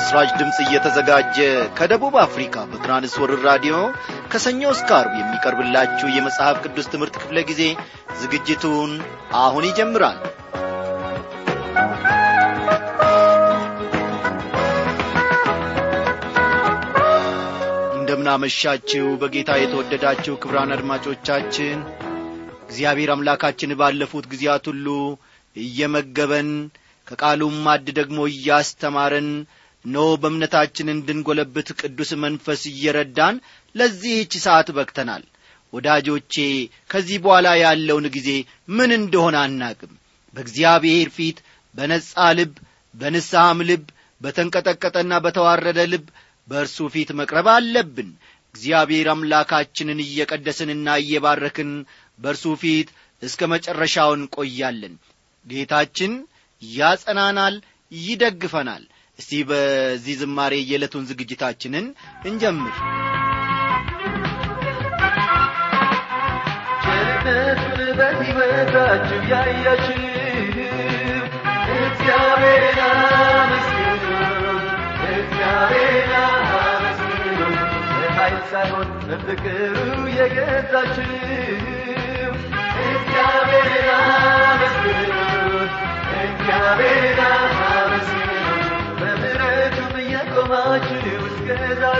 ለምሥራች ድምፅ እየተዘጋጀ ከደቡብ አፍሪካ በትራንስወርር ራዲዮ ከሰኞ እስከ ዓርብ የሚቀርብላችሁ የመጽሐፍ ቅዱስ ትምህርት ክፍለ ጊዜ ዝግጅቱን አሁን ይጀምራል። እንደምናመሻችሁ በጌታ የተወደዳችሁ ክብራን አድማጮቻችን እግዚአብሔር አምላካችን ባለፉት ጊዜያት ሁሉ እየመገበን ከቃሉም ማድ ደግሞ እያስተማረን ኖ በእምነታችን እንድንጐለብት ቅዱስ መንፈስ እየረዳን ለዚህች ሰዓት በቅተናል ወዳጆቼ ከዚህ በኋላ ያለውን ጊዜ ምን እንደሆነ አናቅም በእግዚአብሔር ፊት በነጻ ልብ በንስሐም ልብ በተንቀጠቀጠና በተዋረደ ልብ በእርሱ ፊት መቅረብ አለብን እግዚአብሔር አምላካችንን እየቀደስንና እየባረክን በእርሱ ፊት እስከ መጨረሻው እንቆያለን ጌታችን ያጸናናል ይደግፈናል እስቲ በዚህ ዝማሬ የዕለቱን ዝግጅታችንን እንጀምር ቸርነቱን በሕይወታችሁ ያያችሁ እግዚአብሔርን አመስግኑ እግዚአብሔርን አመስግኑ በኃይል ሳይሆን በፍቅሩ የገዛችሁ እግዚአብሔርን አመስግኑ እግዚአብሔርን አመስግኑ በምሕረቱም እየቆማችሁ እስከ ዛሬ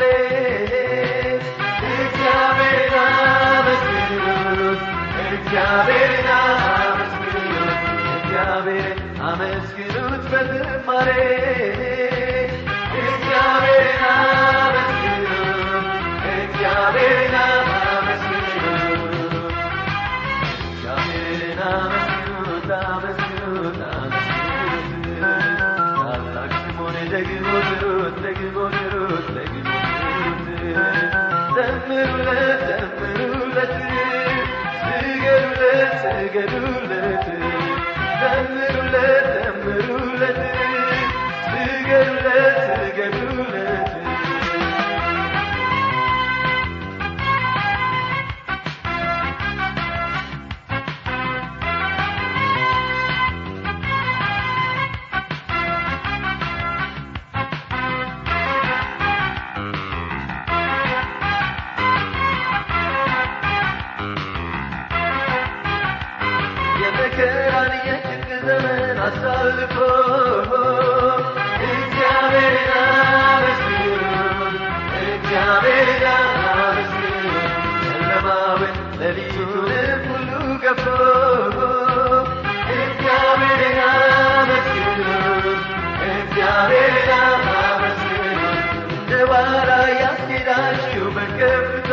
እግዚአብሔርን አመስግኑት እግዚአብሔርን አመስግኑት እግዚአብሔርን አመስግኑት በዝማሬ እግዚአብሔርን አመስግኑት እግዚአብሔርን አመስግኑት እግዚአብሔርን አመስግኑት አመስግኑት አመስግኑት ታላቅ ስሙን ደግሞ ጥሩት ደግሞ ጥሩት ደግሞ ጥሩት ዘምሩለት ዘምሩለት ስገዱለት ስገዱለት ዘምሩለት ዘምሩለት ስገዱለት ስገዱለት የመከራን የጭንቅ ዘመን አሳልፎ እግዚአብሔርን አመስግኑ እግዚአብሔርን አመስግኑ ጨለማውን ሌሊቱንም ሁሉ ገፎ እግዚአብሔርን አመስግኑ እግዚአብሔርን አመስግኑ እንደ ዋላ ያስኬዳችሁ በከፍታ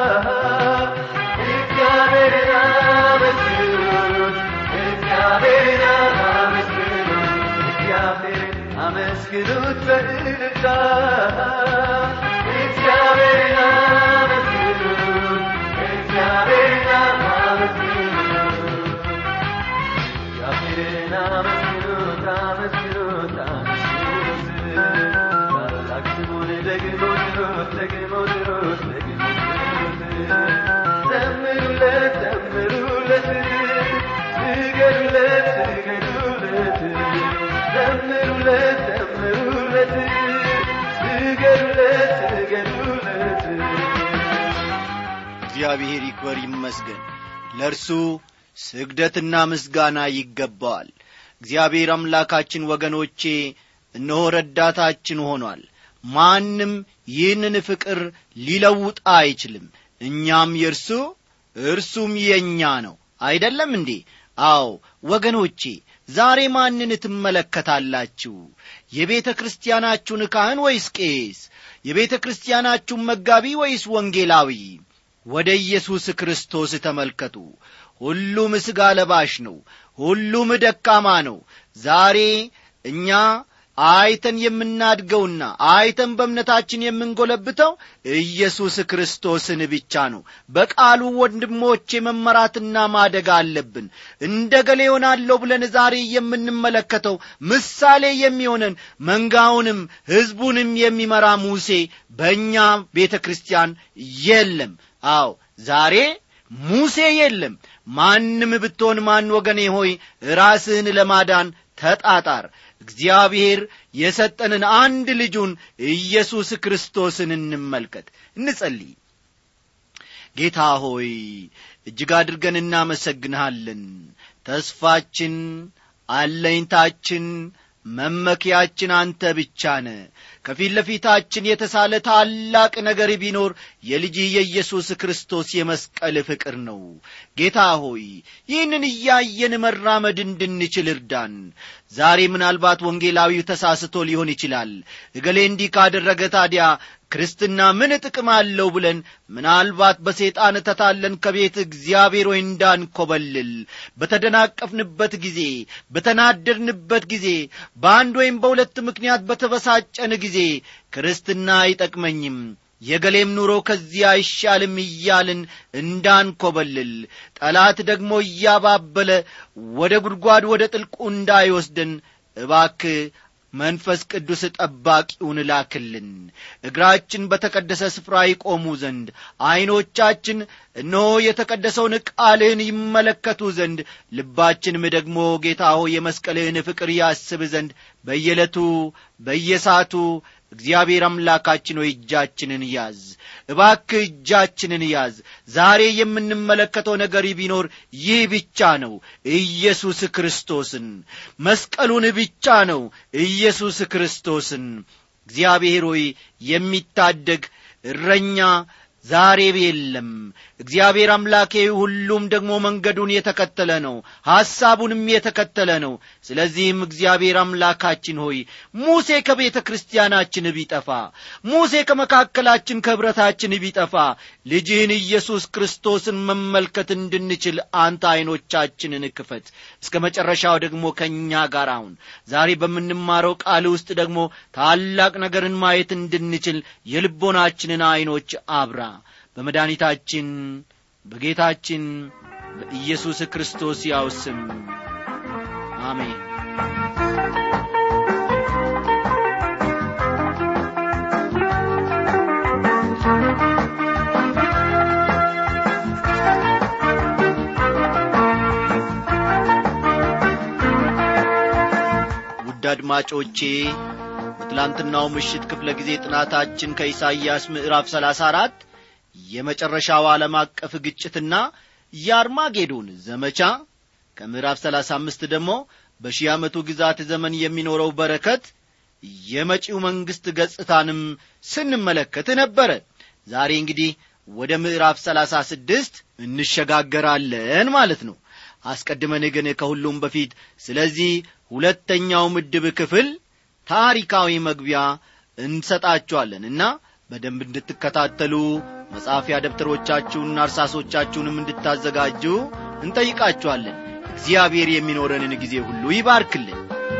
እግዚአብሔርን አመስግኑት እግዚአብሔርን አመስግኑት እግዚአብሔርን አመስግኑት በእልልታ እግዚአብሔርን አመስግኑት እግዚአብሔርን አመስግኑት እግዚአብሔርን አመስግኑት አመስግኑት አመስግኑት ታላቅ ስሙን ደግሞ ጥሩት ደግሞ ጥሩት ደግሞ ጥሩት ዘምሩለት ዘምሩለት ስገዱለት ስገዱለት ዘምሩለት ዘምሩለት ስገዱለት ስገዱለት እግዚአብሔር ይክበር ይመስገን ለእርሱ ስግደትና ምስጋና ይገባዋል እግዚአብሔር አምላካችን ወገኖቼ እነሆ ረዳታችን ሆኗል ማንም ይህንን ፍቅር ሊለውጥ አይችልም እኛም የእርሱ እርሱም የእኛ ነው አይደለም እንዴ አዎ ወገኖቼ ዛሬ ማንን ትመለከታላችሁ የቤተ ክርስቲያናችሁን ካህን ወይስ ቄስ የቤተ ክርስቲያናችሁን መጋቢ ወይስ ወንጌላዊ ወደ ኢየሱስ ክርስቶስ ተመልከቱ ሁሉም ሥጋ ለባሽ ነው ሁሉም ደካማ ነው ዛሬ እኛ አይተን የምናድገውና አይተን በእምነታችን የምንጎለብተው ኢየሱስ ክርስቶስን ብቻ ነው በቃሉ ወንድሞቼ መመራትና ማደግ አለብን እንደ ገሌ ሆናለሁ ብለን ዛሬ የምንመለከተው ምሳሌ የሚሆነን መንጋውንም ሕዝቡንም የሚመራ ሙሴ በእኛ ቤተ ክርስቲያን የለም አዎ ዛሬ ሙሴ የለም ማንም ብትሆን ማን ወገኔ ሆይ ራስህን ለማዳን ተጣጣር እግዚአብሔር የሰጠንን አንድ ልጁን ኢየሱስ ክርስቶስን እንመልከት እንጸልይ ጌታ ሆይ እጅግ አድርገን እናመሰግንሃለን ተስፋችን አለኝታችን መመኪያችን አንተ ብቻ ነ ከፊት ለፊታችን የተሳለ ታላቅ ነገር ቢኖር የልጅህ የኢየሱስ ክርስቶስ የመስቀል ፍቅር ነው ጌታ ሆይ ይህንን እያየን መራመድ እንድንችል እርዳን ዛሬ ምናልባት ወንጌላዊው ተሳስቶ ሊሆን ይችላል እገሌ እንዲህ ካደረገ ታዲያ ክርስትና ምን ጥቅም አለው ብለን ምናልባት በሰይጣን ተታለን ከቤት እግዚአብሔር ወይ እንዳንኰበልል በተደናቀፍንበት ጊዜ በተናደድንበት ጊዜ በአንድ ወይም በሁለት ምክንያት በተበሳጨን ጊዜ ክርስትና አይጠቅመኝም የገሌም ኑሮ ከዚህ አይሻልም እያልን እንዳንኰበልል ጠላት ደግሞ እያባበለ ወደ ጉድጓድ ወደ ጥልቁ እንዳይወስደን እባክ መንፈስ ቅዱስ ጠባቂውን ላክልን እግራችን በተቀደሰ ስፍራ ይቆሙ ዘንድ ዐይኖቻችን እነሆ የተቀደሰውን ቃልህን ይመለከቱ ዘንድ ልባችንም ደግሞ ጌታ ሆይ የመስቀልህን ፍቅር ያስብ ዘንድ በየዕለቱ በየሰዓቱ እግዚአብሔር አምላካችን ሆይ እጃችንን ያዝ እባክ እጃችንን ያዝ ዛሬ የምንመለከተው ነገር ቢኖር ይህ ብቻ ነው ኢየሱስ ክርስቶስን መስቀሉን ብቻ ነው ኢየሱስ ክርስቶስን እግዚአብሔር ሆይ የሚታደግ እረኛ ዛሬ የለም እግዚአብሔር አምላኬ ሁሉም ደግሞ መንገዱን የተከተለ ነው ሐሳቡንም የተከተለ ነው ስለዚህም እግዚአብሔር አምላካችን ሆይ ሙሴ ከቤተ ክርስቲያናችን ቢጠፋ ሙሴ ከመካከላችን ከኅብረታችን ቢጠፋ ልጅህን ኢየሱስ ክርስቶስን መመልከት እንድንችል አንተ ዐይኖቻችንን ክፈት እስከ መጨረሻው ደግሞ ከእኛ ጋር አሁን ዛሬ በምንማረው ቃል ውስጥ ደግሞ ታላቅ ነገርን ማየት እንድንችል የልቦናችንን ዐይኖች አብራ በመድኃኒታችን በጌታችን በኢየሱስ ክርስቶስ ያው ስም አሜን ውድ አድማጮቼ በትላንትናው ምሽት ክፍለ ጊዜ ጥናታችን ከኢሳይያስ ምዕራፍ ሰላሳ አራት የመጨረሻው ዓለም አቀፍ ግጭትና የአርማጌዶን ዘመቻ ከምዕራፍ ሰላሳ አምስት ደግሞ በሺህ ዓመቱ ግዛት ዘመን የሚኖረው በረከት የመጪው መንግሥት ገጽታንም ስንመለከት ነበረ ዛሬ እንግዲህ ወደ ምዕራፍ ሰላሳ ስድስት እንሸጋገራለን ማለት ነው አስቀድመን ግን ከሁሉም በፊት ስለዚህ ሁለተኛው ምድብ ክፍል ታሪካዊ መግቢያ እንሰጣችኋለን እና በደንብ እንድትከታተሉ መጻፊያ ደብተሮቻችሁንና እርሳሶቻችሁንም እንድታዘጋጁ እንጠይቃችኋለን እግዚአብሔር የሚኖረንን ጊዜ ሁሉ ይባርክልን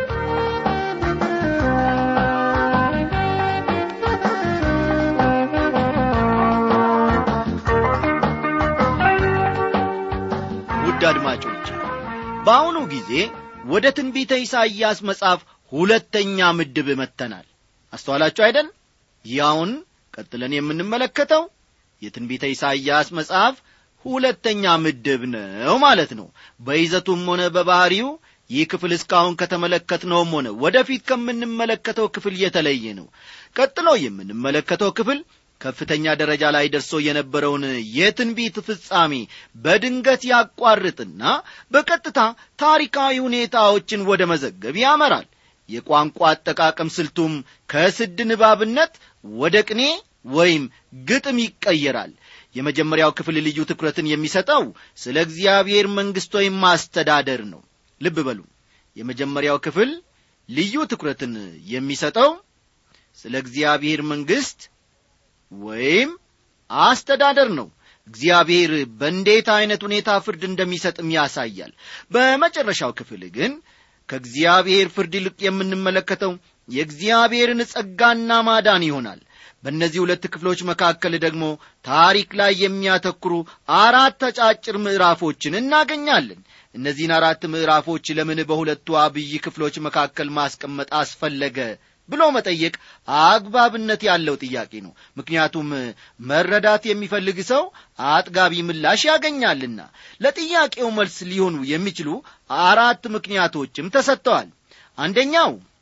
ውድ አድማጮች በአሁኑ ጊዜ ወደ ትንቢተ ኢሳይያስ መጽሐፍ ሁለተኛ ምድብ መጥተናል አስተዋላችሁ አይደል ያውን ቀጥለን የምንመለከተው የትንቢተ ኢሳይያስ መጽሐፍ ሁለተኛ ምድብ ነው ማለት ነው በይዘቱም ሆነ በባሕሪው ይህ ክፍል እስካሁን ከተመለከትነውም ሆነ ወደፊት ከምንመለከተው ክፍል የተለየ ነው ቀጥሎ የምንመለከተው ክፍል ከፍተኛ ደረጃ ላይ ደርሶ የነበረውን የትንቢት ፍጻሜ በድንገት ያቋርጥና በቀጥታ ታሪካዊ ሁኔታዎችን ወደ መዘገብ ያመራል የቋንቋ አጠቃቀም ስልቱም ከስድ ንባብነት ወደ ቅኔ ወይም ግጥም ይቀየራል የመጀመሪያው ክፍል ልዩ ትኩረትን የሚሰጠው ስለ እግዚአብሔር መንግሥት ወይም ማስተዳደር ነው ልብ በሉ የመጀመሪያው ክፍል ልዩ ትኩረትን የሚሰጠው ስለ እግዚአብሔር መንግሥት ወይም አስተዳደር ነው እግዚአብሔር በእንዴት ዐይነት ሁኔታ ፍርድ እንደሚሰጥም ያሳያል በመጨረሻው ክፍል ግን ከእግዚአብሔር ፍርድ ይልቅ የምንመለከተው የእግዚአብሔርን ጸጋና ማዳን ይሆናል በእነዚህ ሁለት ክፍሎች መካከል ደግሞ ታሪክ ላይ የሚያተኩሩ አራት አጫጭር ምዕራፎችን እናገኛለን እነዚህን አራት ምዕራፎች ለምን በሁለቱ አብይ ክፍሎች መካከል ማስቀመጥ አስፈለገ ብሎ መጠየቅ አግባብነት ያለው ጥያቄ ነው ምክንያቱም መረዳት የሚፈልግ ሰው አጥጋቢ ምላሽ ያገኛልና ለጥያቄው መልስ ሊሆኑ የሚችሉ አራት ምክንያቶችም ተሰጥተዋል አንደኛው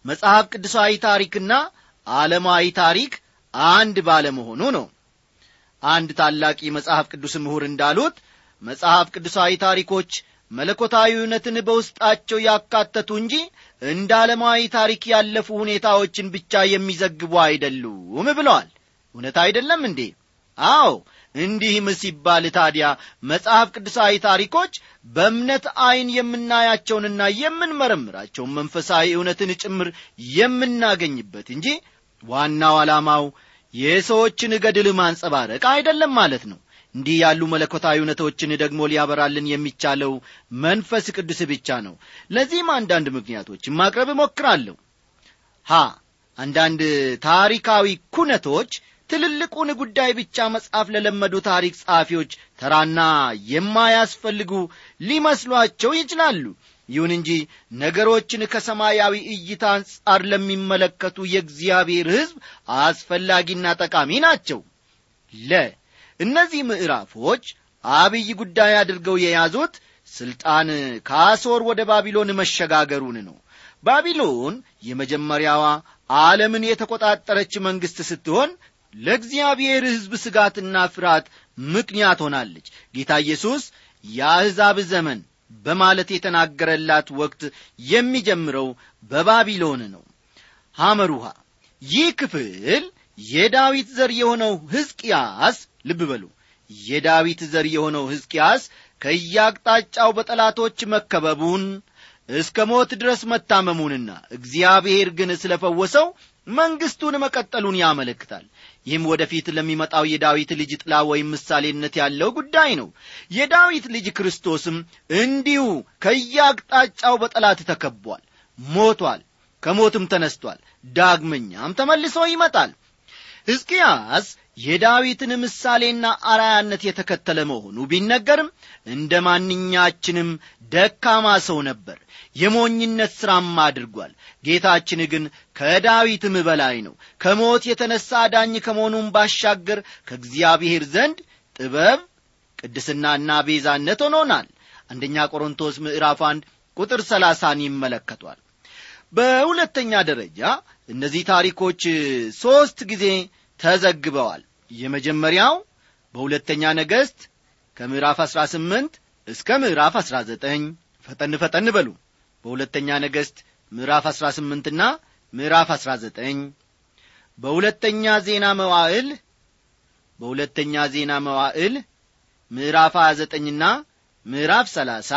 መጽሐፍ ቅዱሳዊ ታሪክና ዓለማዊ ታሪክ አንድ ባለመሆኑ ነው አንድ ታላቅ መጽሐፍ ቅዱስ ምሁር እንዳሉት መጽሐፍ ቅዱሳዊ ታሪኮች መለኮታዊ እውነትን በውስጣቸው ያካተቱ እንጂ እንደ ዓለማዊ ታሪክ ያለፉ ሁኔታዎችን ብቻ የሚዘግቡ አይደሉም ብለዋል እውነት አይደለም እንዴ አዎ እንዲህም ሲባል ታዲያ መጽሐፍ ቅዱሳዊ ታሪኮች በእምነት ዐይን የምናያቸውንና የምንመረምራቸውን መንፈሳዊ እውነትን ጭምር የምናገኝበት እንጂ ዋናው ዓላማው የሰዎችን ገድል ማንጸባረቅ አይደለም ማለት ነው እንዲህ ያሉ መለኮታዊ እውነቶችን ደግሞ ሊያበራልን የሚቻለው መንፈስ ቅዱስ ብቻ ነው ለዚህም አንዳንድ ምክንያቶችን ማቅረብ እሞክራለሁ ሀ አንዳንድ ታሪካዊ ኩነቶች ትልልቁን ጉዳይ ብቻ መጻፍ ለለመዱ ታሪክ ጸሐፊዎች ተራና የማያስፈልጉ ሊመስሏቸው ይችላሉ ይሁን እንጂ ነገሮችን ከሰማያዊ እይታ አንጻር ለሚመለከቱ የእግዚአብሔር ሕዝብ አስፈላጊና ጠቃሚ ናቸው ለ እነዚህ ምዕራፎች አብይ ጉዳይ አድርገው የያዙት ሥልጣን ከአሦር ወደ ባቢሎን መሸጋገሩን ነው ባቢሎን የመጀመሪያዋ ዓለምን የተቆጣጠረች መንግሥት ስትሆን ለእግዚአብሔር ሕዝብ ስጋትና ፍርሃት ምክንያት ሆናለች ጌታ ኢየሱስ የአሕዛብ ዘመን በማለት የተናገረላት ወቅት የሚጀምረው በባቢሎን ነው ሐመሩሃ ይህ ክፍል የዳዊት ዘር የሆነው ሕዝቅያስ ልብ በሉ የዳዊት ዘር የሆነው ሕዝቅያስ ከያቅጣጫው በጠላቶች መከበቡን እስከ ሞት ድረስ መታመሙንና እግዚአብሔር ግን ስለ ፈወሰው መንግሥቱን መቀጠሉን ያመለክታል ይህም ወደፊት ለሚመጣው የዳዊት ልጅ ጥላ ወይም ምሳሌነት ያለው ጉዳይ ነው የዳዊት ልጅ ክርስቶስም እንዲሁ ከያቅጣጫው በጠላት ተከቧል ሞቷል ከሞትም ተነስቷል ዳግመኛም ተመልሶ ይመጣል ሕዝቅያስ የዳዊትን ምሳሌና አራያነት የተከተለ መሆኑ ቢነገርም እንደ ማንኛችንም ደካማ ሰው ነበር የሞኝነት ሥራም አድርጓል ጌታችን ግን ከዳዊትም በላይ ነው ከሞት የተነሣ ዳኝ ከመሆኑም ባሻገር ከእግዚአብሔር ዘንድ ጥበብ ቅድስናና ቤዛነት ሆኖናል አንደኛ ቆሮንቶስ ምዕራፍ አንድ ቁጥር ሰላሳን ይመለከቷል በሁለተኛ ደረጃ እነዚህ ታሪኮች ሦስት ጊዜ ተዘግበዋል የመጀመሪያው በሁለተኛ ነገሥት ከምዕራፍ 18 እስከ ምዕራፍ 19 ፈጠን ፈጠን በሉ በሁለተኛ ነገሥት ምዕራፍ 18 ና ምዕራፍ 19 በሁለተኛ ዜና መዋዕል በሁለተኛ ዜና መዋዕል ምዕራፍ 29 ና ምዕራፍ 30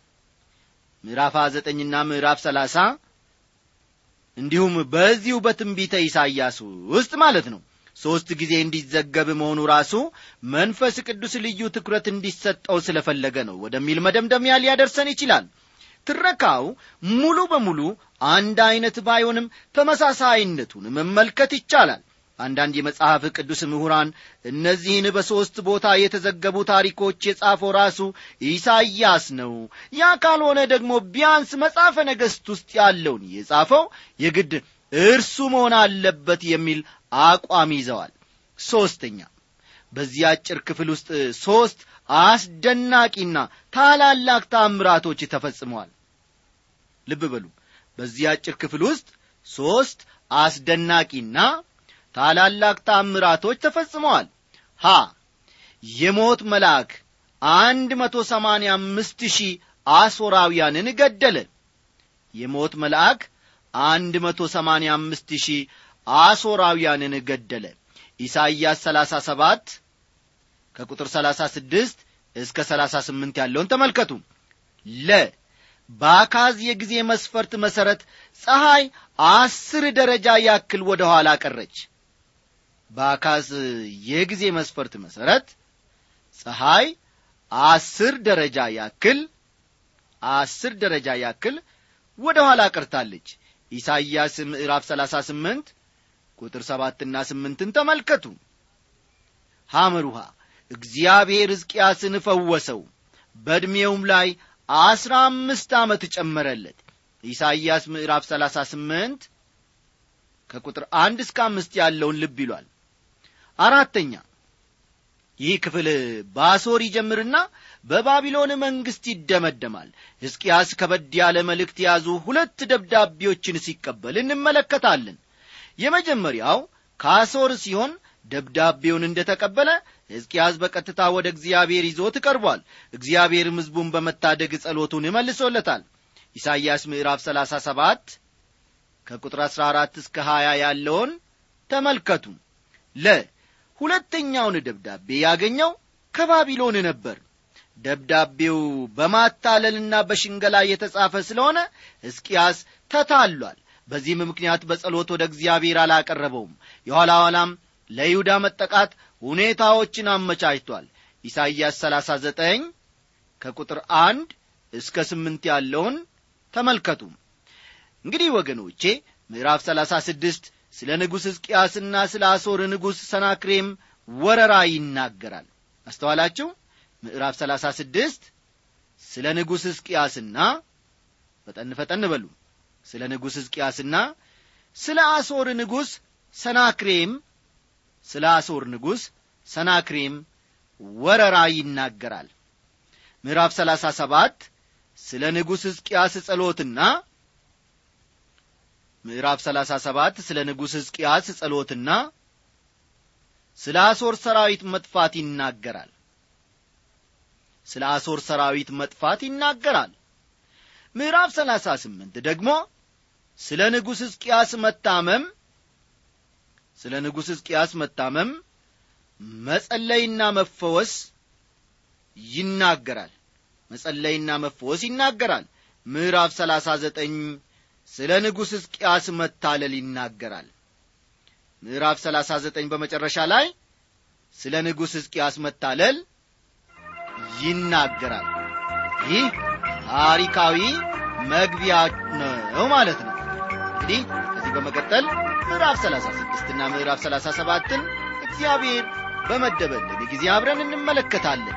ምዕራፍ 29 ና ምዕራፍ 30 እንዲሁም በዚሁ በትንቢተ ኢሳይያስ ውስጥ ማለት ነው ሦስት ጊዜ እንዲዘገብ መሆኑ ራሱ መንፈስ ቅዱስ ልዩ ትኩረት እንዲሰጠው ስለፈለገ ነው ወደሚል መደምደሚያ ሊያደርሰን ይችላል ትረካው ሙሉ በሙሉ አንድ ዐይነት ባይሆንም ተመሳሳይነቱን መመልከት ይቻላል አንዳንድ የመጽሐፍ ቅዱስ ምሁራን እነዚህን በሦስት ቦታ የተዘገቡ ታሪኮች የጻፈው ራሱ ኢሳይያስ ነው ያ ካልሆነ ደግሞ ቢያንስ መጽሐፈ ነገሥት ውስጥ ያለውን የጻፈው የግድ እርሱ መሆን አለበት የሚል አቋም ይዘዋል ሦስተኛ በዚህ አጭር ክፍል ውስጥ ሦስት አስደናቂና ታላላቅ ታምራቶች ተፈጽመዋል ልብ በሉ በዚህ አጭር ክፍል ውስጥ ሦስት አስደናቂና ታላላቅ ታምራቶች ተፈጽመዋል ሀ የሞት መልአክ አንድ መቶ ሰማንያ አምስት ሺህ አሦራውያንን ገደለ የሞት መልአክ አንድ መቶ ሰማንያ አምስት ሺህ አሦራውያንን ገደለ ኢሳይያስ ሰላሳ ሰባት ከቁጥር ሰላሳ ስድስት እስከ ሰላሳ ስምንት ያለውን ተመልከቱ ለ በአካዝ የጊዜ መስፈርት መሠረት ፀሐይ አስር ደረጃ ያክል ወደ ኋላ ቀረች በአካዝ የጊዜ መስፈርት መሠረት ፀሐይ አስር ደረጃ ያክል አስር ደረጃ ያክል ወደ ኋላ ቀርታለች ኢሳይያስ ምዕራፍ ሰላሳ ስምንት ቁጥር ሰባትና ስምንትን ተመልከቱ ሐመሩሃ እግዚአብሔር ሕዝቅያስን ፈወሰው በዕድሜውም ላይ አስራ አምስት ዓመት ጨመረለት ኢሳይያስ ምዕራፍ ሰላሳ ስምንት ከቁጥር አንድ እስከ አምስት ያለውን ልብ ይሏል አራተኛ ይህ ክፍል በአሶር ይጀምርና በባቢሎን መንግሥት ይደመደማል ሕዝቅያስ ከበድ ያለ መልእክት የያዙ ሁለት ደብዳቤዎችን ሲቀበል እንመለከታለን የመጀመሪያው ከአሶር ሲሆን ደብዳቤውን እንደ ተቀበለ ሕዝቅያስ በቀጥታ ወደ እግዚአብሔር ይዞት ቀርቧል እግዚአብሔርም ሕዝቡን በመታደግ ጸሎቱን መልሶለታል ኢሳይያስ ምዕራፍ 37 ከቁጥር 14 እስከ 20 ያለውን ተመልከቱ ለ ሁለተኛውን ደብዳቤ ያገኘው ከባቢሎን ነበር ደብዳቤው በማታለልና በሽንገላ የተጻፈ ስለሆነ ሕዝቅያስ ተታሏል በዚህም ምክንያት በጸሎት ወደ እግዚአብሔር አላቀረበውም የኋላ ኋላም ለይሁዳ መጠቃት ሁኔታዎችን አመቻችቷል ኢሳይያስ 39 ከቁጥር አንድ እስከ ስምንት ያለውን ተመልከቱ እንግዲህ ወገኖቼ ምዕራፍ 36 ስለ ንጉሥ ሕዝቅያስና ስለ አሶር ንጉሥ ሰናክሬም ወረራ ይናገራል አስተዋላችሁ ምዕራፍ 36 ስለ ንጉሥ ሕዝቅያስና ፈጠን ፈጠን በሉ ስለ ንጉሥ ሕዝቅያስና ስለ አሶር ንጉሥ ሰናክሬም ስለ አሶር ንጉሥ ሰናክሬም ወረራ ይናገራል ምዕራፍ 37 ስለ ንጉሥ ሕዝቅያስ ጸሎትና ምዕራፍ 37 ስለ ንጉሥ ሕዝቅያስ ጸሎትና ስለ አሶር ሰራዊት መጥፋት ይናገራል ስለ አሶር ሰራዊት መጥፋት ይናገራል ምዕራፍ 38 ደግሞ ስለ ንጉሥ ሕዝቅያስ መታመም ስለ ንጉሥ ሕዝቅያስ መታመም መጸለይና መፈወስ ይናገራል መጸለይና መፈወስ ይናገራል ምዕራፍ 39 ስለ ንጉሥ ሕዝቅያስ መታለል ይናገራል ምዕራፍ 39 በመጨረሻ ላይ ስለ ንጉሥ ሕዝቅያስ መታለል ይናገራል ይህ ታሪካዊ መግቢያ ነው ማለት ነው እንግዲህ ከዚህ በመቀጠል ምዕራፍ 36 እና ምዕራፍ 37ን እግዚአብሔር በመደበልን ጊዜ አብረን እንመለከታለን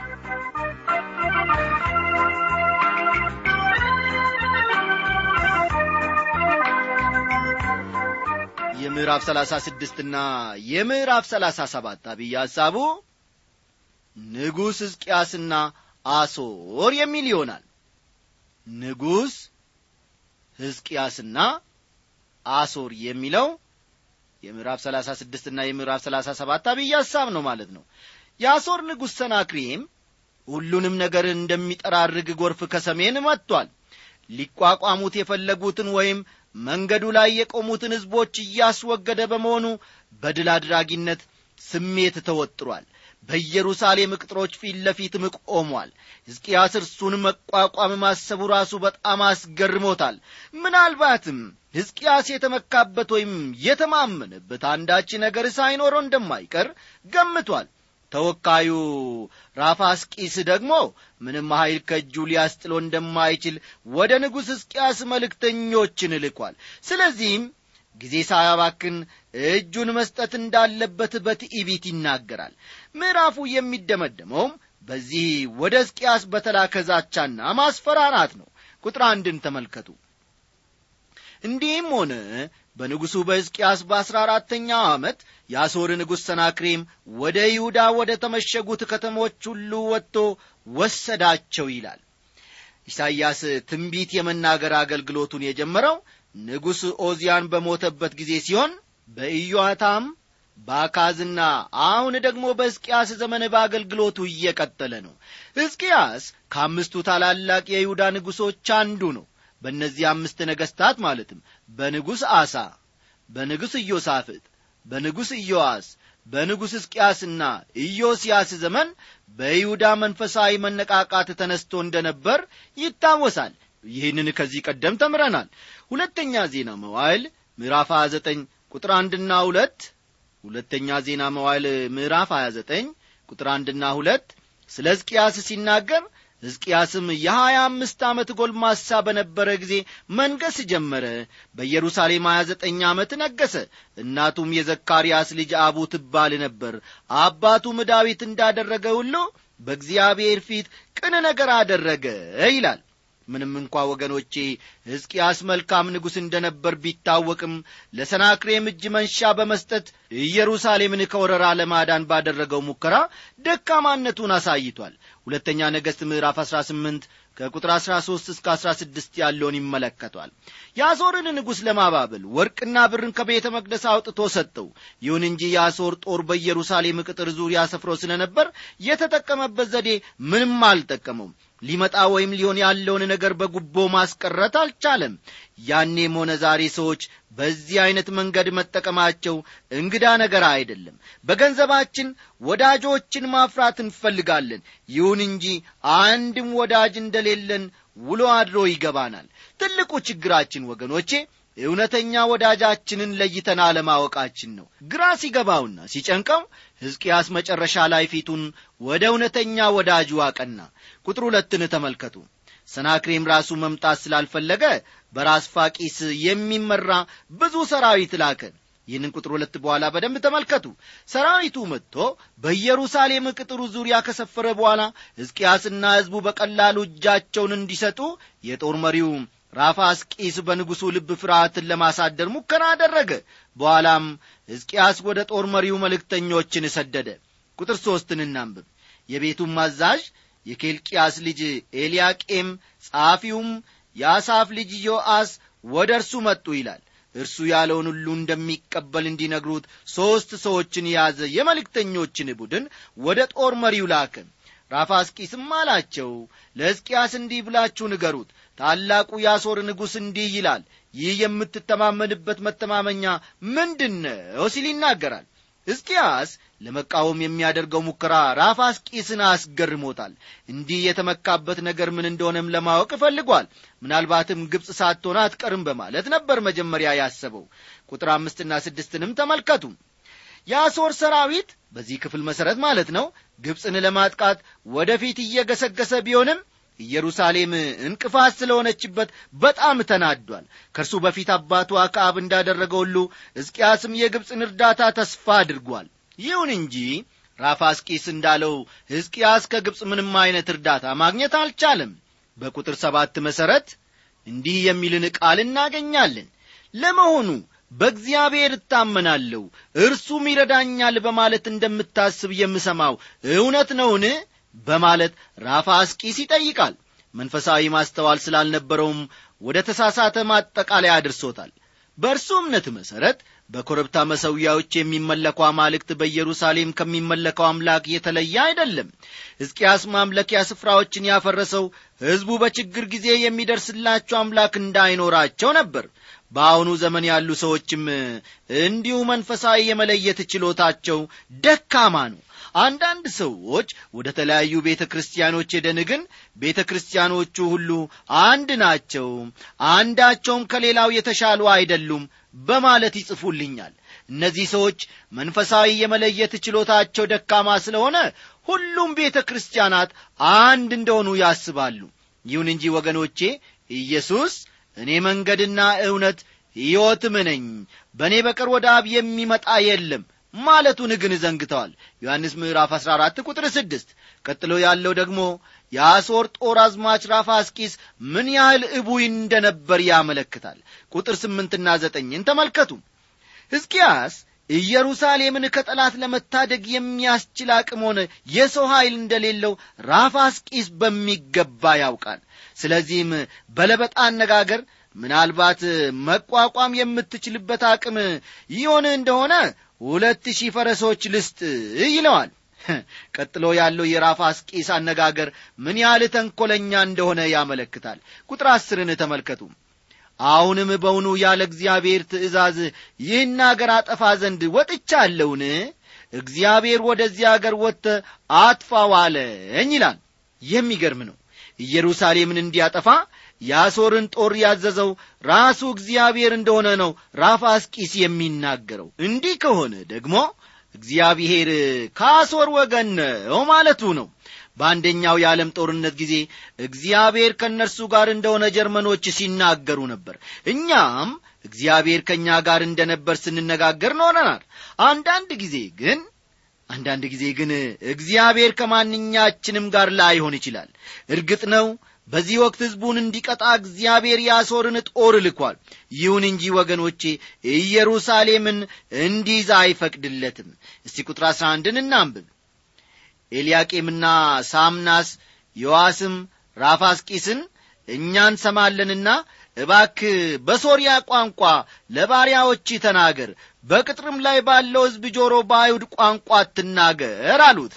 የምዕራፍ 36 እና የምዕራፍ 37 አብይ ሐሳቡ ንጉሥ ሕዝቅያስና አሶር የሚል ይሆናል ንጉሥ ሕዝቅያስና አሶር የሚለው የምዕራፍ 36 እና የምዕራፍ 37 አብይ ሐሳብ ነው ማለት ነው የአሶር ንጉሥ ሰናክሬም ሁሉንም ነገር እንደሚጠራርግ ጎርፍ ከሰሜን መጥቷል ሊቋቋሙት የፈለጉትን ወይም መንገዱ ላይ የቆሙትን ሕዝቦች እያስወገደ በመሆኑ በድል አድራጊነት ስሜት ተወጥሯል በኢየሩሳሌም ቅጥሮች ፊት ለፊትም ቆሟል ሕዝቅያስ እርሱን መቋቋም ማሰቡ ራሱ በጣም አስገርሞታል ምናልባትም ሕዝቅያስ የተመካበት ወይም የተማመነበት አንዳች ነገር ሳይኖረው እንደማይቀር ገምቷል ተወካዩ ራፋስቂስ ደግሞ ምንም ኃይል ከእጁ ሊያስጥሎ እንደማይችል ወደ ንጉሥ ሕዝቅያስ መልእክተኞችን ልኳል ስለዚህም ጊዜ ሳያባክን እጁን መስጠት እንዳለበት በትዕቢት ይናገራል ምዕራፉ የሚደመደመውም በዚህ ወደ ሕዝቅያስ በተላከ ዛቻና ማስፈራራት ነው ቁጥር አንድን ተመልከቱ እንዲህም ሆነ በንጉሡ በሕዝቅያስ በአሥራ አራተኛው ዓመት የአሦር ንጉሥ ሰናክሬም ወደ ይሁዳ ወደ ተመሸጉት ከተሞች ሁሉ ወጥቶ ወሰዳቸው ይላል ኢሳይያስ ትንቢት የመናገር አገልግሎቱን የጀመረው ንጉሥ ኦዚያን በሞተበት ጊዜ ሲሆን በኢዮአታም በአካዝና አሁን ደግሞ በሕዝቅያስ ዘመን በአገልግሎቱ እየቀጠለ ነው ሕዝቅያስ ከአምስቱ ታላላቅ የይሁዳ ንጉሶች አንዱ ነው በእነዚህ አምስት ነገሥታት ማለትም በንጉሥ አሳ በንጉሥ ኢዮሳፍጥ በንጉሥ ኢዮአስ በንጉሥ ሕዝቅያስና ኢዮስያስ ዘመን በይሁዳ መንፈሳዊ መነቃቃት ተነስቶ እንደነበር ይታወሳል ይህንን ከዚህ ቀደም ተምረናል ሁለተኛ ዜና መዋይል ምዕራፍ 29 ቁጥር አንድና ሁለት ሁለተኛ ዜና መዋይል ምዕራፍ 29 ቁጥር አንድና ሁለት ስለ ሕዝቅያስ ሲናገር ሕዝቅያስም የሀያ አምስት ዓመት ጎልማሳ በነበረ ጊዜ መንገስ ጀመረ በኢየሩሳሌም ሀያ ዘጠኝ ዓመት ነገሰ እናቱም የዘካርያስ ልጅ አቡ ትባል ነበር አባቱም ዳዊት እንዳደረገ ሁሉ በእግዚአብሔር ፊት ቅን ነገር አደረገ ይላል ምንም እንኳ ወገኖቼ ሕዝቅያስ መልካም ንጉሥ እንደ ነበር ቢታወቅም ለሰናክሬም እጅ መንሻ በመስጠት ኢየሩሳሌምን ከወረራ ለማዳን ባደረገው ሙከራ ደካማነቱን አሳይቷል ሁለተኛ ነገሥት ምዕራፍ 18 ከቁጥር 13 እስከ 16 ያለውን ይመለከቷል የአሦርን ንጉሥ ለማባበል ወርቅና ብርን ከቤተ መቅደስ አውጥቶ ሰጠው ይሁን እንጂ የአሦር ጦር በኢየሩሳሌም ቅጥር ዙሪያ ሰፍሮ ስለ ነበር የተጠቀመበት ዘዴ ምንም አልጠቀመውም ሊመጣ ወይም ሊሆን ያለውን ነገር በጉቦ ማስቀረት አልቻለም ያኔም ሆነ ዛሬ ሰዎች በዚህ ዐይነት መንገድ መጠቀማቸው እንግዳ ነገር አይደለም በገንዘባችን ወዳጆችን ማፍራት እንፈልጋለን ይሁን እንጂ አንድም ወዳጅ እንደሌለን ውሎ አድሮ ይገባናል ትልቁ ችግራችን ወገኖቼ እውነተኛ ወዳጃችንን ለይተን አለማወቃችን ነው ግራ ሲገባውና ሲጨንቀው ሕዝቅያስ መጨረሻ ላይ ፊቱን ወደ እውነተኛ ወዳጁ አቀና ቁጥር ሁለትን ተመልከቱ ሰናክሬም ራሱ መምጣት ስላልፈለገ በራስ ፋቂስ የሚመራ ብዙ ሰራዊት ላከ ይህንን ቁጥር ሁለት በኋላ በደንብ ተመልከቱ ሰራዊቱ መጥቶ በኢየሩሳሌም ቅጥሩ ዙሪያ ከሰፈረ በኋላ ሕዝቅያስና ሕዝቡ በቀላሉ እጃቸውን እንዲሰጡ የጦር መሪው ራፋስቂስ በንጉሡ ልብ ፍርሃትን ለማሳደር ሙከራ አደረገ በኋላም ሕዝቅያስ ወደ ጦር መሪው መልእክተኞችን ሰደደ ቁጥር ሦስትን እናንብብ የቤቱም አዛዥ የኬልቅያስ ልጅ ኤልያቄም ጸሐፊውም የአሳፍ ልጅ ዮአስ ወደ እርሱ መጡ ይላል እርሱ ያለውን ሁሉ እንደሚቀበል እንዲነግሩት ሦስት ሰዎችን የያዘ የመልእክተኞችን ቡድን ወደ ጦር መሪው ላከ ራፋስቂስም አላቸው ለሕዝቅያስ እንዲህ ብላችሁ ንገሩት ታላቁ የአሦር ንጉሥ እንዲህ ይላል ይህ የምትተማመንበት መተማመኛ ምንድን ነው ሲል ይናገራል ሕዝቅያስ ለመቃወም የሚያደርገው ሙከራ ራፋስቂስን አስገርሞታል እንዲህ የተመካበት ነገር ምን እንደሆነም ለማወቅ እፈልጓል ምናልባትም ግብፅ ሳትሆን አትቀርም በማለት ነበር መጀመሪያ ያሰበው ቁጥር አምስትና ስድስትንም ተመልከቱ የአሦር ሰራዊት በዚህ ክፍል መሠረት ማለት ነው ግብፅን ለማጥቃት ወደፊት እየገሰገሰ ቢሆንም ኢየሩሳሌም እንቅፋት ስለሆነችበት በጣም ተናዷል ከእርሱ በፊት አባቱ አክዓብ እንዳደረገ ሁሉ ሕዝቅያስም የግብፅን እርዳታ ተስፋ አድርጓል ይሁን እንጂ ራፋስቂስ እንዳለው ሕዝቅያስ ከግብፅ ምንም አይነት እርዳታ ማግኘት አልቻለም በቁጥር ሰባት መሠረት እንዲህ የሚልን ቃል እናገኛለን ለመሆኑ በእግዚአብሔር እታመናለሁ እርሱም ይረዳኛል በማለት እንደምታስብ የምሰማው እውነት ነውን በማለት ራፋስቂስ ይጠይቃል መንፈሳዊ ማስተዋል ስላልነበረውም ወደ ተሳሳተ ማጠቃለያ አድርሶታል በእርሱ እምነት መሠረት በኮረብታ መሰዊያዎች የሚመለኩ አማልክት በኢየሩሳሌም ከሚመለከው አምላክ የተለየ አይደለም ሕዝቅያስ ማምለኪያ ስፍራዎችን ያፈረሰው ሕዝቡ በችግር ጊዜ የሚደርስላቸው አምላክ እንዳይኖራቸው ነበር በአሁኑ ዘመን ያሉ ሰዎችም እንዲሁ መንፈሳዊ የመለየት ችሎታቸው ደካማ ነው አንዳንድ ሰዎች ወደ ተለያዩ ቤተ ክርስቲያኖች ሄደን ግን ቤተ ክርስቲያኖቹ ሁሉ አንድ ናቸው አንዳቸውም ከሌላው የተሻሉ አይደሉም በማለት ይጽፉልኛል እነዚህ ሰዎች መንፈሳዊ የመለየት ችሎታቸው ደካማ ስለሆነ ሁሉም ቤተ ክርስቲያናት አንድ እንደሆኑ ያስባሉ ይሁን እንጂ ወገኖቼ ኢየሱስ እኔ መንገድና እውነት ሕይወትም ነኝ በእኔ በቀር ወደ አብ የሚመጣ የለም ማለቱን ግን ዘንግተዋል ዮሐንስ ምዕራፍ 14 ቁጥር 6 ቀጥሎ ያለው ደግሞ የአሦር ጦር አዝማች ራፋስቂስ ምን ያህል እቡይ እንደነበር ያመለክታል ቁጥር ስምንትና ዘጠኝን ተመልከቱ ሕዝቅያስ ኢየሩሳሌምን ከጠላት ለመታደግ የሚያስችል አቅም ሆነ የሰው ኃይል እንደሌለው ራፋስቂስ በሚገባ ያውቃል ስለዚህም በለበጣ አነጋገር ምናልባት መቋቋም የምትችልበት አቅም ይሆን እንደሆነ ሁለት ሺህ ፈረሶች ልስጥ ይለዋል ቀጥሎ ያለው የራፋስቂስ አነጋገር ምን ያህል ተንኰለኛ እንደሆነ ያመለክታል ቁጥር አስርን ተመልከቱ አሁንም በውኑ ያለ እግዚአብሔር ትእዛዝ ይህን አገር አጠፋ ዘንድ ወጥቻለሁን እግዚአብሔር ወደዚህ አገር ወጥተ አጥፋው አለኝ ይላል የሚገርም ነው ኢየሩሳሌምን እንዲያጠፋ የአሦርን ጦር ያዘዘው ራሱ እግዚአብሔር እንደሆነ ነው ራፋስቂስ የሚናገረው እንዲህ ከሆነ ደግሞ እግዚአብሔር ከአሦር ወገን ነው ማለቱ ነው በአንደኛው የዓለም ጦርነት ጊዜ እግዚአብሔር ከእነርሱ ጋር እንደሆነ ጀርመኖች ሲናገሩ ነበር እኛም እግዚአብሔር ከእኛ ጋር እንደነበር ስንነጋገር ኖረናል አንዳንድ ጊዜ ግን አንዳንድ ጊዜ ግን እግዚአብሔር ከማንኛችንም ጋር ላይሆን ይችላል እርግጥ ነው በዚህ ወቅት ሕዝቡን እንዲቀጣ እግዚአብሔር የአሦርን ጦር ልኳል ይሁን እንጂ ወገኖቼ ኢየሩሳሌምን እንዲይዛ አይፈቅድለትም እስቲ ቁጥር አሥራ አንድን እናንብብ ኤልያቄምና ሳምናስ ዮዋስም ራፋስቂስን እኛ እንሰማለንና እባክ በሶርያ ቋንቋ ለባሪያዎች ተናገር በቅጥርም ላይ ባለው ሕዝብ ጆሮ በአይሁድ ቋንቋ አትናገር አሉት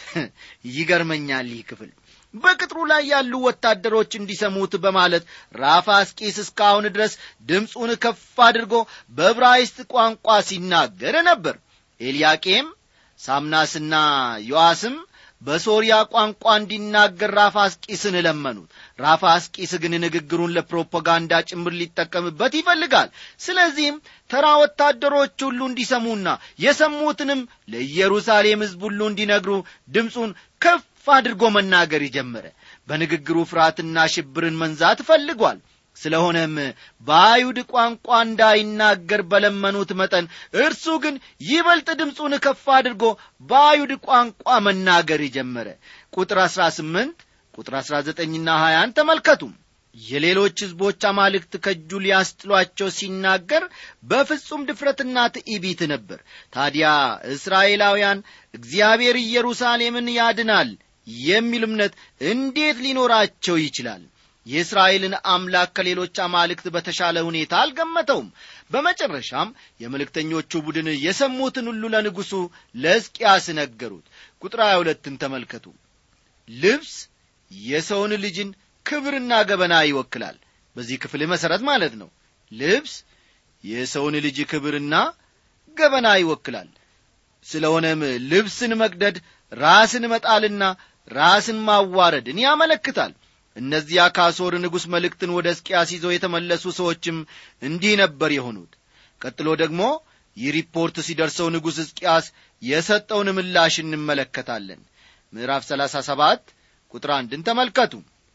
ይገርመኛል ይህ ክፍል በቅጥሩ ላይ ያሉ ወታደሮች እንዲሰሙት በማለት ራፋስቂስ እስካሁን ድረስ ድምፁን ከፍ አድርጎ በዕብራይስጥ ቋንቋ ሲናገር ነበር ኤልያቄም ሳምናስና ዮአስም በሶርያ ቋንቋ እንዲናገር ራፋስቂስን ለመኑት ራፋስቂስ ግን ንግግሩን ለፕሮፓጋንዳ ጭምር ሊጠቀምበት ይፈልጋል ስለዚህም ተራ ወታደሮች ሁሉ እንዲሰሙና የሰሙትንም ለኢየሩሳሌም ሕዝብ ሁሉ እንዲነግሩ ድምፁን ከፍ አድርጎ መናገር ጀመረ በንግግሩ ፍርሃትና ሽብርን መንዛት ፈልጓል ስለሆነም በአይሁድ ቋንቋ እንዳይናገር በለመኑት መጠን እርሱ ግን ይበልጥ ድምፁን ከፍ አድርጎ በአይሁድ ቋንቋ መናገር ጀመረ ቁጥር አሥራ ስምንት ቁጥር አሥራ ዘጠኝና ሀያን ተመልከቱ የሌሎች ሕዝቦች አማልክት ከእጁ ሊያስጥሏቸው ሲናገር በፍጹም ድፍረትና ትዕቢት ነበር ታዲያ እስራኤላውያን እግዚአብሔር ኢየሩሳሌምን ያድናል የሚል እምነት እንዴት ሊኖራቸው ይችላል የእስራኤልን አምላክ ከሌሎች አማልክት በተሻለ ሁኔታ አልገመተውም በመጨረሻም የመልእክተኞቹ ቡድን የሰሙትን ሁሉ ለንጉሡ ለሕዝቅያስ ነገሩት ቁጥር ሀያ ሁለትን ተመልከቱ ልብስ የሰውን ልጅን ክብርና ገበና ይወክላል በዚህ ክፍል መሠረት ማለት ነው ልብስ የሰውን ልጅ ክብርና ገበና ይወክላል ስለሆነም ልብስን መቅደድ ራስን መጣልና ራስን ማዋረድን ያመለክታል እነዚያ ከአሦር ንጉሥ መልእክትን ወደ እስቅያስ ይዘው የተመለሱ ሰዎችም እንዲህ ነበር የሆኑት ቀጥሎ ደግሞ ይህ ሪፖርት ሲደርሰው ንጉሥ ሕዝቅያስ የሰጠውን ምላሽ እንመለከታለን ምዕራፍ 37 ቁጥር አንድን ተመልከቱ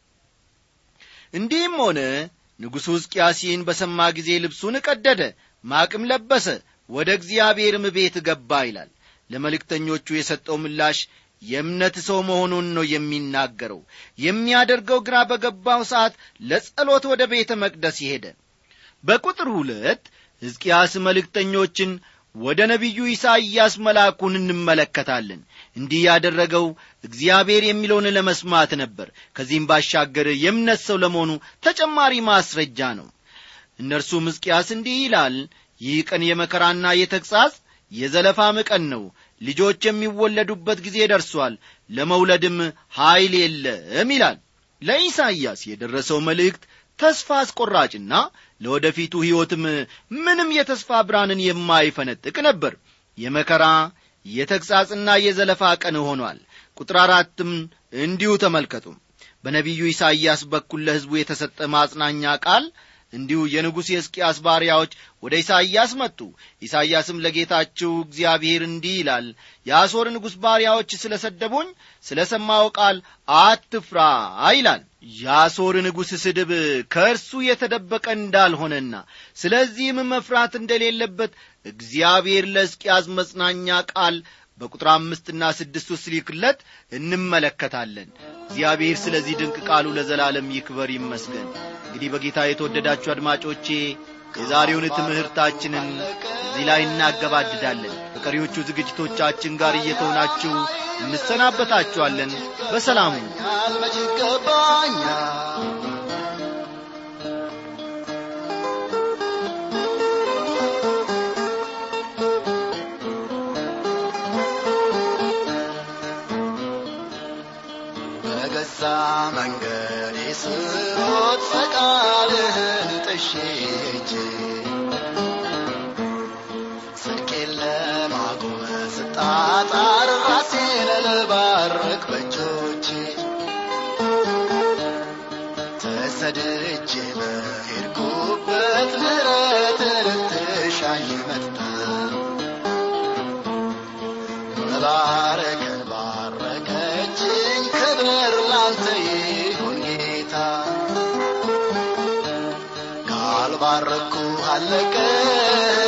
እንዲህም ሆነ ንጉሡ ሕዝቅያስ ይህን በሰማ ጊዜ ልብሱን ቀደደ ማቅም ለበሰ ወደ እግዚአብሔርም ቤት ገባ ይላል ለመልእክተኞቹ የሰጠው ምላሽ የእምነት ሰው መሆኑን ነው የሚናገረው የሚያደርገው ግራ በገባው ሰዓት ለጸሎት ወደ ቤተ መቅደስ ይሄደ በቁጥር ሁለት ሕዝቅያስ መልእክተኞችን ወደ ነቢዩ ኢሳይያስ መላኩን እንመለከታለን እንዲህ ያደረገው እግዚአብሔር የሚለውን ለመስማት ነበር ከዚህም ባሻገር የእምነት ሰው ለመሆኑ ተጨማሪ ማስረጃ ነው እነርሱም ሕዝቅያስ እንዲህ ይላል ይህ ቀን የመከራና የተግሣጽ የዘለፋም ቀን ነው ልጆች የሚወለዱበት ጊዜ ደርሷል ለመውለድም ኀይል የለም ይላል ለኢሳይያስ የደረሰው መልእክት ተስፋ አስቆራጭና ለወደፊቱ ሕይወትም ምንም የተስፋ ብርሃንን የማይፈነጥቅ ነበር የመከራ የተግሣጽና የዘለፋ ቀን ሆኗል ቁጥር አራትም እንዲሁ ተመልከቱ በነቢዩ ኢሳይያስ በኩል ለሕዝቡ የተሰጠ ማጽናኛ ቃል እንዲሁ የንጉሥ የሕዝቅያስ ባሪያዎች ወደ ኢሳይያስ መጡ ኢሳይያስም ለጌታችሁ እግዚአብሔር እንዲህ ይላል የአሦር ንጉሥ ባሪያዎች ስለ ሰደቡኝ ስለ ሰማው ቃል አትፍራ ይላል የአሦር ንጉሥ ስድብ ከእርሱ የተደበቀ እንዳልሆነና ስለዚህም መፍራት እንደሌለበት እግዚአብሔር ለሕዝቅያስ መጽናኛ ቃል በቁጥር አምስትና ስድስት ውስጥ ሊክለት እንመለከታለን እግዚአብሔር ስለዚህ ድንቅ ቃሉ ለዘላለም ይክበር ይመስገን እንግዲህ በጌታ የተወደዳችሁ አድማጮቼ የዛሬውን ትምህርታችንን እዚህ ላይ እናገባድዳለን በቀሪዎቹ ዝግጅቶቻችን ጋር እየተሆናችሁ እንሰናበታችኋለን በሰላሙ መች ይገባኛል በገዛ መንገድ ስሮት ፈቃድህን ጥሼቼ ጽድቄን ለማቆም ስጣጣር ራሴን ልባርክ በእጆቼ ተሰድጄ በሄድኩበት ምሕረትን ትሻይ መጣ መባረክ ባረከችኝ ክብር ላንተ ይሁን ጌታ ካልባረኩ አለቀ